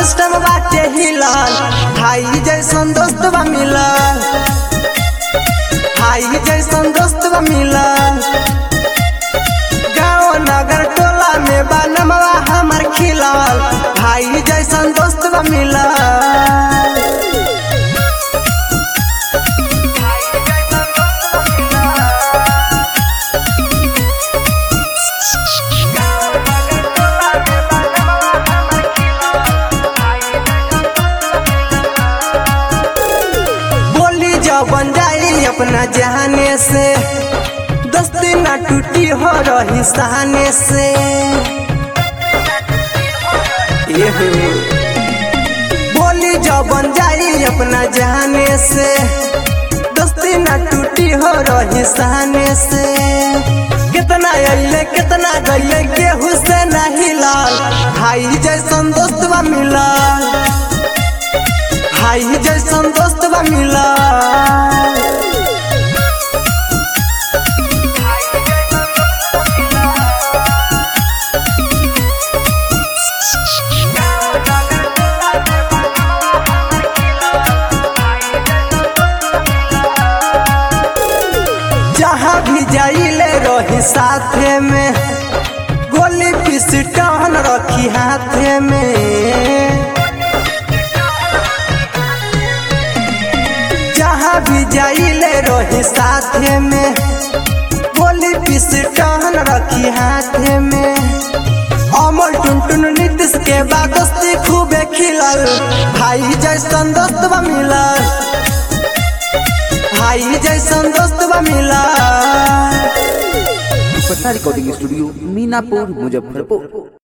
System बाटे हिलल भाई जैसन दोस्त बा मिलल भाई जैसन दोस्त बा मिलल गाँव नगर टोला में बनमवा हमर खिलल भाई जैसन दोस्त बा मिलल बोली जबन जाई अपना जहाने से दोस्ती ना टूटी हो रही सहाने से ये हो। बोली जबन जाई अपना जहाने से दोस्ती ना टूटी हो रही सहाने से कितना अइले कितना गइले केहू से नहीं लाल भाई जैसन दोस्त बा मिलल भाई जैसन दोस्त बा मिलल जहाँ भी जाइले रही साथे में गोली पिस्टन रखी हाथे में जहाँ भी जाइले रही साथे में गोली पिस्टन रखी हाथे में अमर टुनटुन नीतीश के बाद दोस्ती खूबे खिलल भाई जैसन दोस्त बा मिलल भाई जैसन दोस्त बा मिलल पटना रिकॉर्डिंग स्टूडियो मीनापुर मुजफ्फरपुर